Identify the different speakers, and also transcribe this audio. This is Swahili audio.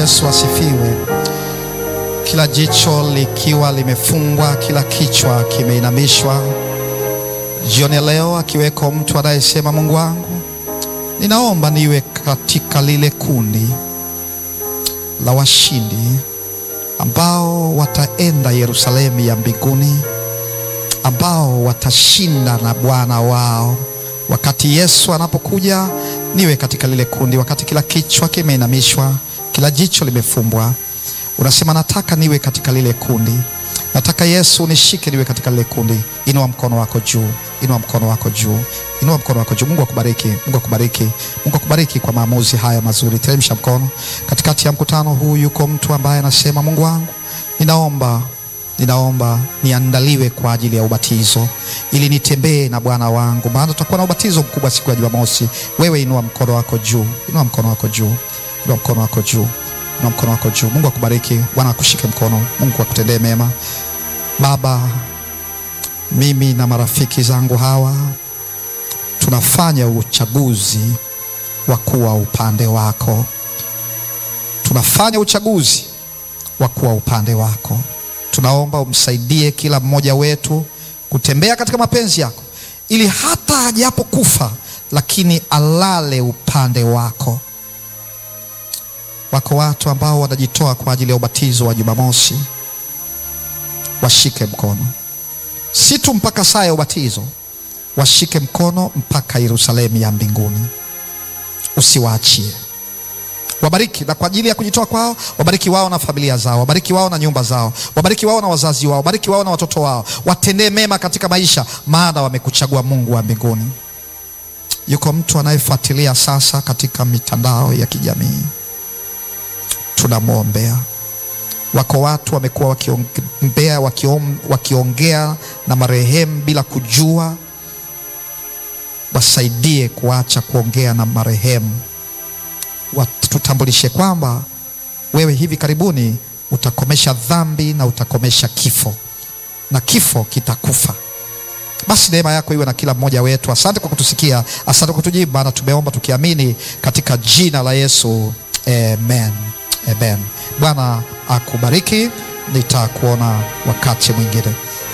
Speaker 1: Yesu asifiwe. Kila jicho likiwa limefungwa, kila kichwa kimeinamishwa. Jioni ya leo, akiweko mtu anayesema Mungu wangu, ninaomba niwe katika lile kundi la washindi ambao wataenda Yerusalemu ya mbinguni, ambao watashinda na Bwana wao wakati Yesu anapokuja. Niwe katika lile kundi, wakati kila kichwa kimeinamishwa, kila jicho limefumbwa. Unasema nataka niwe katika lile kundi, nataka Yesu nishike, niwe katika lile kundi. Inua mkono wako juu, inua mkono wako juu, inua mkono wako juu. Mungu akubariki, Mungu akubariki, Mungu akubariki kwa maamuzi haya mazuri. Teremsha mkono. Katikati ya mkutano huu yuko mtu ambaye anasema, Mungu wangu, ninaomba ninaomba niandaliwe kwa ajili ya ubatizo ili nitembee na Bwana wangu, maana tutakuwa na ubatizo mkubwa siku ya Jumamosi. Wewe inua mkono wako juu, inua mkono wako juu, inua mkono wako juu, inua mkono wako juu. Mungu akubariki, Bwana akushike mkono, Mungu akutendee mema. Baba, mimi na marafiki zangu hawa tunafanya uchaguzi wa kuwa upande wako, tunafanya uchaguzi wa kuwa upande wako. Tunaomba umsaidie kila mmoja wetu kutembea katika mapenzi yako, ili hata ajapokufa lakini alale upande wako. Wako watu ambao wanajitoa kwa ajili ya ubatizo wa Jumamosi, washike mkono, si tu mpaka saa ya ubatizo, washike mkono mpaka Yerusalemu ya mbinguni, usiwaachie wabariki na kwa ajili ya kujitoa kwao, wabariki wao na familia zao, wabariki wao na nyumba zao, wabariki wao na wazazi wao, wabariki wao na watoto wao, watendee mema katika maisha, maana wamekuchagua Mungu wa mbinguni. Yuko mtu anayefuatilia sasa katika mitandao ya kijamii, tunamwombea. Wako watu wamekuwa wakiombea, wakiom, wakiongea na marehemu bila kujua. Wasaidie kuacha kuongea na marehemu tutambulishe kwamba wewe hivi karibuni utakomesha dhambi na utakomesha kifo na kifo kitakufa. Basi neema yako iwe na kila mmoja wetu. Asante kwa kutusikia, asante kwa kutujibu, maana tumeomba tukiamini katika jina la Yesu, amen, amen. Bwana akubariki, nitakuona wakati mwingine.